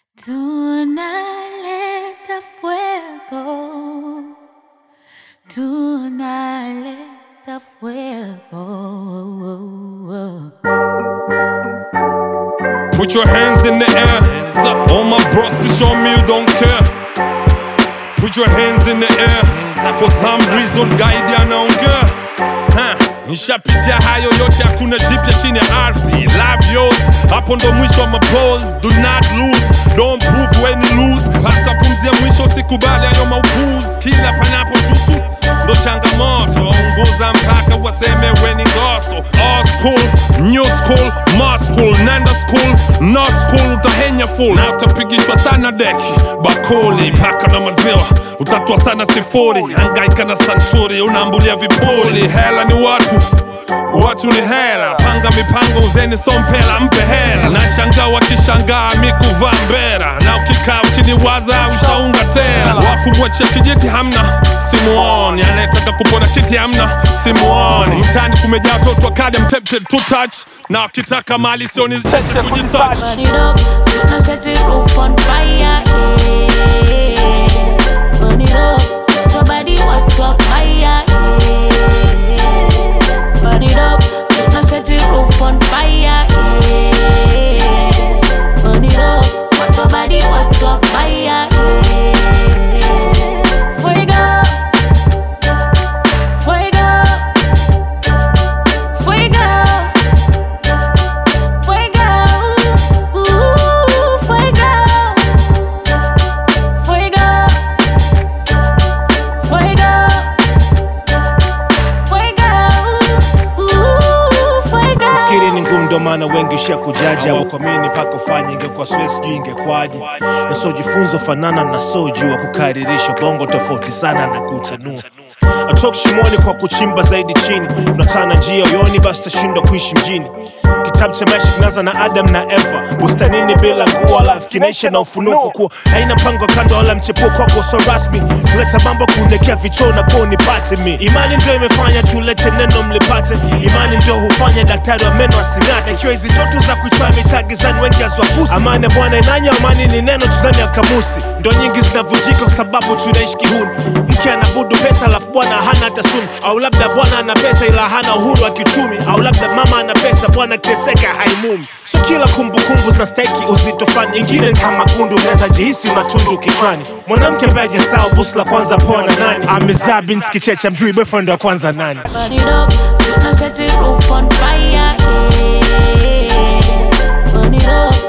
Tunaleta fuego, tunaleta fuego. Put your hands in the air. All my bros to show me you don't care. Put your hands in the air. For some reason guide anaongea. Ha, Nishapitia hayo yote, hakuna jipya chini ya ardhi. Love yours, hapo ndo mwisho wa mapose. Do not lose, don't prove when you lose. Paka pumzi ya mwisho, usikubali hayo maupuzi. Kila panapo tusu ndo changamoto. Ongoza mpaka waseme weni ngoso. All school, new school, ma school, nenda school, no school, utahenya full na utapigishwa sana deki bakuli paka na maziwa, utatua sana sifuri, hangaika na santuri, unaambulia vipuli. Hela ni watu watu ni hela, panga mipango, uzeni sompela, mpe hela. Na shangaa wakishangaa mikuvaa mbera, na ukikaa ukiniwaza ushaunga tela. Wakumwachia kijiti hamna, simuoni. Anayetaka kupona kiti hamna, simuoni. Mtaani kumejaa watoto wakaja mtepte to touch, na wakitaka mali sioni cheche kujisearch. Burn it up, gonna set the roof on fire. Yeah. Burn it up, your body hot up fire. Yeah. Burn it up, gonna set the roof on fire. Yeah. Burn it up, want your body hot up fire. Yeah. Fuego, fuego, fuego. Fuego, uh, fuego, fuego, fuego, fuego, uh, fuego. Fikiri ni ngumu, ndo maana wengi ushakujaja wakuamini mpaka ufanye. Ingekuwa swesi sijui ingekwaje, nasojifunza fanana na sojua kukaririsha bongo tofauti sana na kutanua atoki shimoni kwa kuchimba zaidi chini, unatana njia uyoni, basi utashindwa kuishi mjini. Kitabu cha maisha kinaanza na Adam na Eva bustanini bila nguo, alafu kinaisha na ufunuo kwa kuwa haina mpango wa kando wala mchepuo kwako so rasmi. Kuleta mambo kuelekea vichoo na kuwa nipate mi. Imani ndio imefanya tulete neno mlipate, imani ndio hufanya daktari wa meno asing'ate. Ikiwa hizi ndoto za kuitoa mitaa gizani wengi haziwagusi. Amani ya Bwana inanya, amani ni neno tu ndani ya kamusi. Ndo nyingi zinavunjika kwa sababu tunaishi kihuni. Mke anabudu pesa alafu bwana hana hata suni, au labda bwana ana pesa ila hana uhuru wa kiuchumi, au labda mama ana pesa bwana kiteseka haimumi. So kila kumbukumbu zinastahiki uzito fani, ingine ni kama gundu, unaweza jihisi una tundu kichwani. Mwanamke ambaye hajasahau busu la kwanza poa na nani, amezaa binti kicheche, mjui boyfriend wa kwanza nani. Burn it up, gonna set the roof on fire. Yeah. Burn it up,